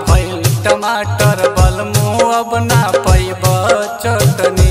भइल टमाटर बलमु अब ना पैब चटनी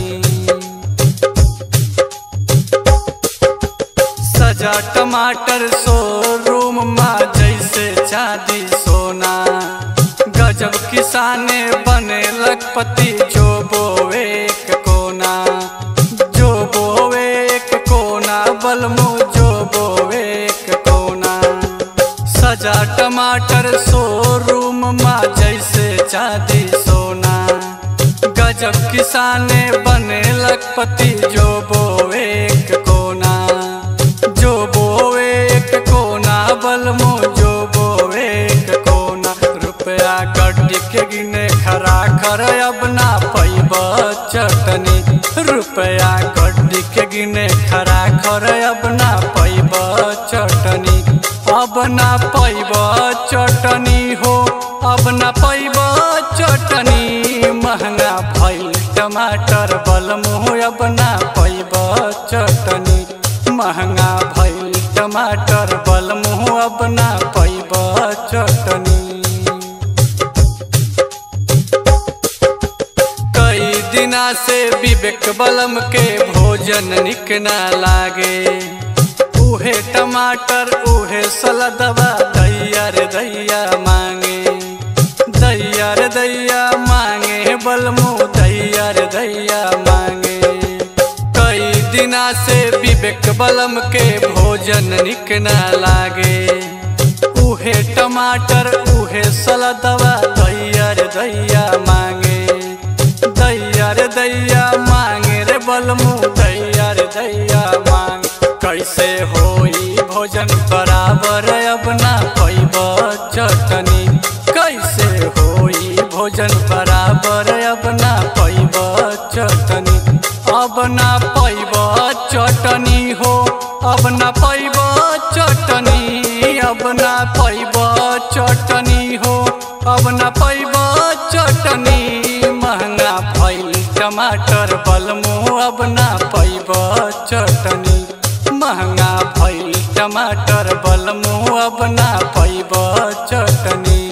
सजा टमाटर शोरूम मा जैसे चांदी सोना गजब किसाने बने लखपति जो बोवे एक कोना जो बोवे एक कोना बलमु जो बोवे एक कोना सजा टमाटर शोरूम मा जैसे चांदी सोना गजब किसाने बने लखपति जो बोवे एक कोना जो बोवे एक कोना बलमो जो बोवे एक कोना रुपया गड्डी के गिने खरा कर अब ना पैब चटनी रुपया गड्डी के गिने खरा कर अब ना पैब चटनी अब ना पैब चटनी हो अब ना पैब चटनी महंगा भइल टमाटर बलमु अब ना पैब चटनी महंगा भइल टमाटर बलमु अब ना पैब चटनी कई दिना से विवेक बलम के भोजन निक ना लागे उहे टमाटर उहे सलदवा दैया रे दैया मांगे दैया रे दैया मांगे बलमु दैया रे दैया मांगे कई दिना से विवेक बलम के भोजन निक ना लागे उहे टमाटर उहे सलदवा दैया रे दैया मांगे दैया रे दैया मांगे रे बलमु दैया रे दैया मांगे कैसे होई भोजन बराबर अब ना पैब चटनी कैसे होई भोजन बराबर अब ना पैब चटनी अब ना पैब चटनी हो अब ना पैब चटनी अब ना पैब चटनी हो अब ना पैब चटनी महंगा भइल टमाटर बलमु अब ना पैब चटनी महंगा भइल टमाटर बलमु अब ना पैब चटनी